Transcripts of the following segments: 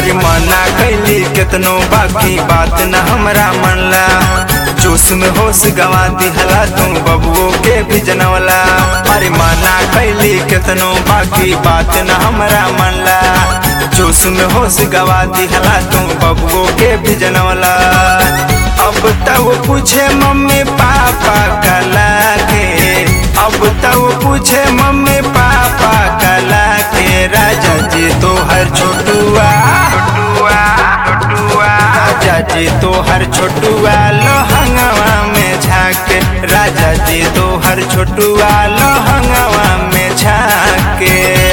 अरे मना कैली केतनो बाकी बात न हमरा मनला जोश में होश गवा दिहला तू बबुओ के भी जनवला अरे मना कैली केतनो बाकी बात न हमरा मनला जोश में होश गवा दिहला तू बबुओ के भी जनवला अब तब पूछे मम्मी पापा कला के अब तब पूछे मम्मी पापा कला के राजा जी तो हर छोटुआ छोटुआ छोटुआ राजा जी तो हर छोटुआ लोहंगवा में झाके राजा जी तो हर छोटुआ लोहंगवा में झाके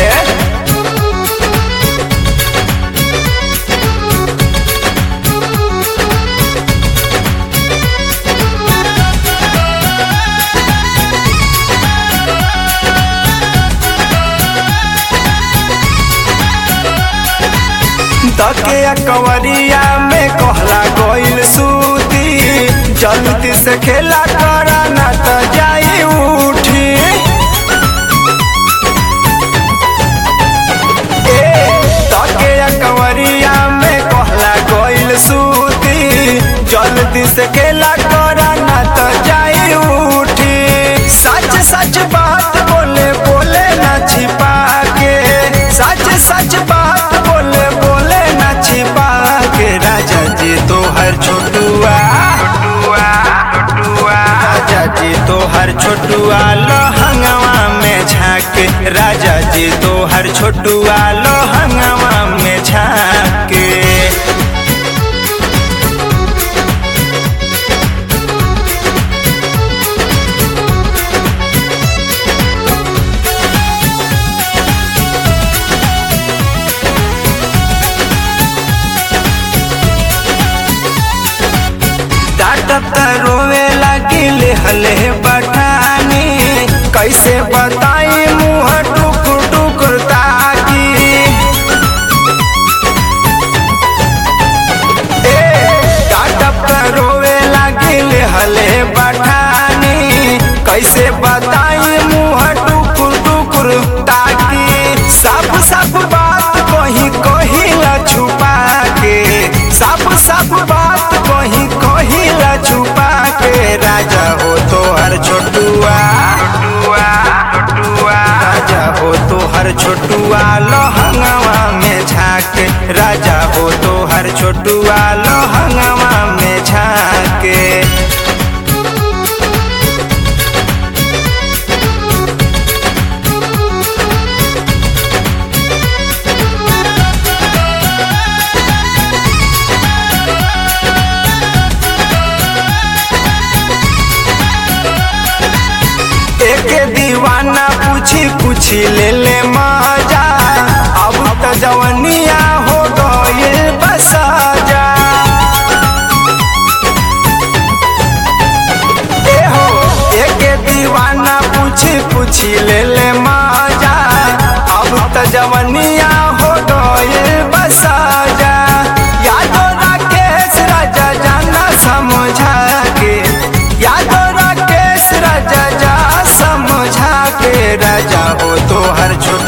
तके कवरिया में कहला गोइल सूती जल्दी से खेला करा ना त जाई उठी ए तके कवरिया में कहला गोइल सूती जल्दी से खेला करा ना त जाई उठी सच सच बात बोले बोले ना छिपा के सच सच बात बोले बोले ना छिपा के राजा जी तो हर छोटुआ छोटुआ छोटुआ राजा जी तो हर छोटुआ लोहंगवा में झाके राजा जी तो हर छोटुआ लोहंगवा में झाके डांटत रोवे लगिल हले बठानी कैसे बताई मुँह टुकुर टुकुर ताकी ए डांटत रोवे लगिल हले बठानी कैसे बताई मुँह टुकुर टुकुर ताकी सब सब बात कहीं कहीं ला छुपा के सब सब बात कहीं कहीं ला छुपा के राजा हो तो हर छोटुआ छोटुआ छोटुआ राजा हो तो हर छोटुआ लोहंगवा में झाके राजा हो तो हर छोटुआ लोहंगवा में झाके एक दीवाना पूछी पूछी ले ले मजा अब तो जवनिया हो गइल बसाजा ए हो एक दीवाना पूछी पूछी ले ले मजा अब तो जवनिया हो गइल बसाजा यादो राकेश राजा जाना समझा के यादो राकेश राजा जा समझा के राजा हो तो हर छोट